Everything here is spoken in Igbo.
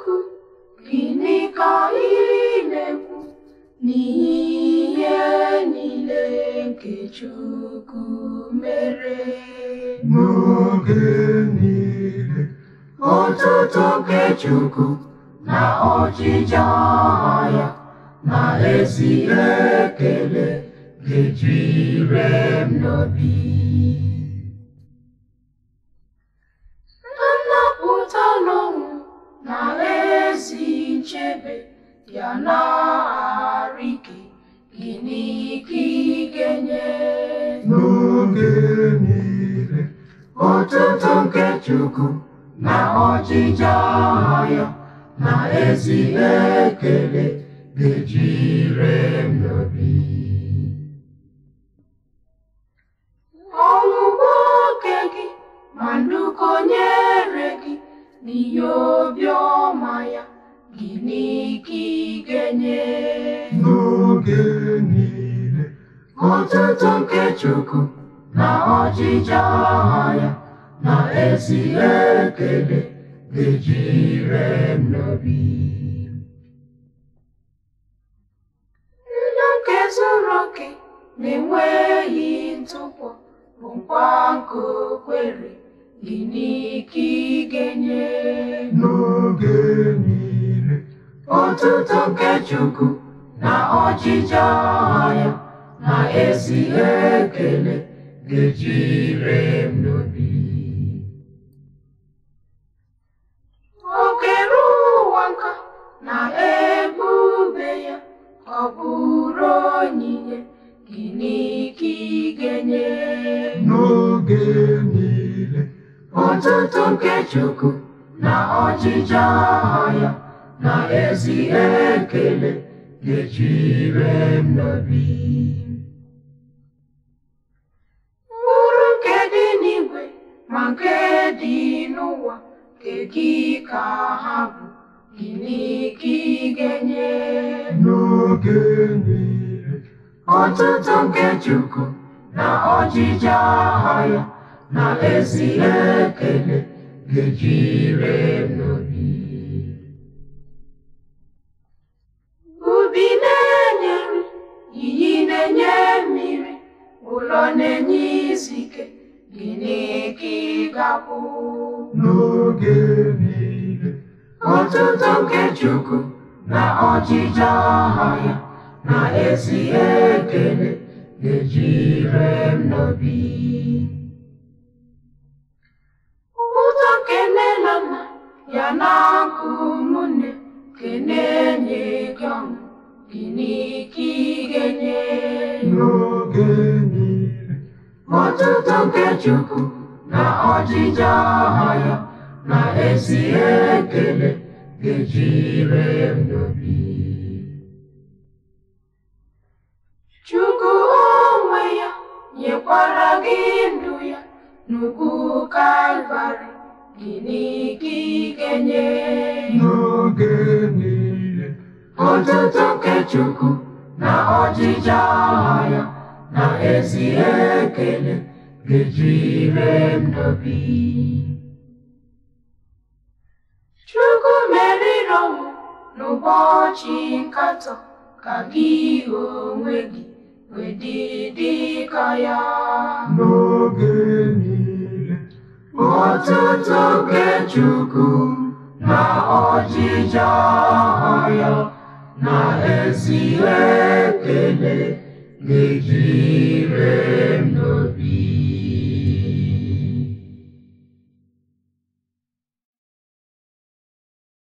Chukwu gịnị ka ị na-ekwu n'ihe niile nke Chukwu mere n'oge niile otuto nke Chukwu na ọjịja ya na ezi ekele ga-ejire m n'obi nnapụta n'ọnwụ na ezi nchebe ya na-arụ ike gịnị ka ị ga-enye n'oge niile otuto nke Chukwu na ọjịja ya na ezi ekele ga-ejire m n'obi ọgwụgwọ oke gị ma nduko nyere gị n'ihe obiọma ya gịnị ka ị ga-enye n'oge niile Otuto nke Chukwu na ọjịja ya na ezi ekele ga-ejire m n'obi ndụ nke zuru oke na-enweghị ntụpọ bụ nkwa nke o kwere gịnị ka ị ga-enye n'oge niile Otuto nke Chukwu na ọjịja ya na ezi ekele ga-ejire m n'obi o kere ụwa nka na ebube ya ọ bụrụ onyinye gịnị ka ị ga-enye n'oge niile Otuto nke Chukwu na ọjịja ya na ezi ekele ga-ejire m n'obi mkpụrụ nke dị n'igwe ma nke dị n'ụwa nke gị ka ha bụ gịnị ka ị ga-enye n'oge niile Otuto nke Chukwu na ọjịja ya na ezi ekele ga-ejire m n'obi ubi na-enye nri iyi na-enye mmiri ụlọ na-enye izu ike gịnị ka ị ga-abụ n'oge niile Otuto nke Chukwu na ọjịja ya na ezi ekele ga-ejire m n'obi ụtọ nke nne na nna ya na akụ ụmụnne nke na-enye gị ọṅụ gịnị ka ị ga-enye n'oge niile Otuto nke Chukwu na ọjịja ya na ezi ekele ga-ejire m n'obi Chukwu onwe ya nyekwara gị ndụ ya n'ugwu Kalvarị gịnị ka ị ga-enye n'oge niile Otuto nke Chukwu na ọjịja ya na ezi ekele ga-ejire m n'obi Chukwu meriri ọnwụ n'ụbọchị nkatọ ka gị onwe gị wee dị dị ka ya n'oge niile Otuto nke Chukwu na ọjịja ya na ezi ekele ga-ejire m n'obi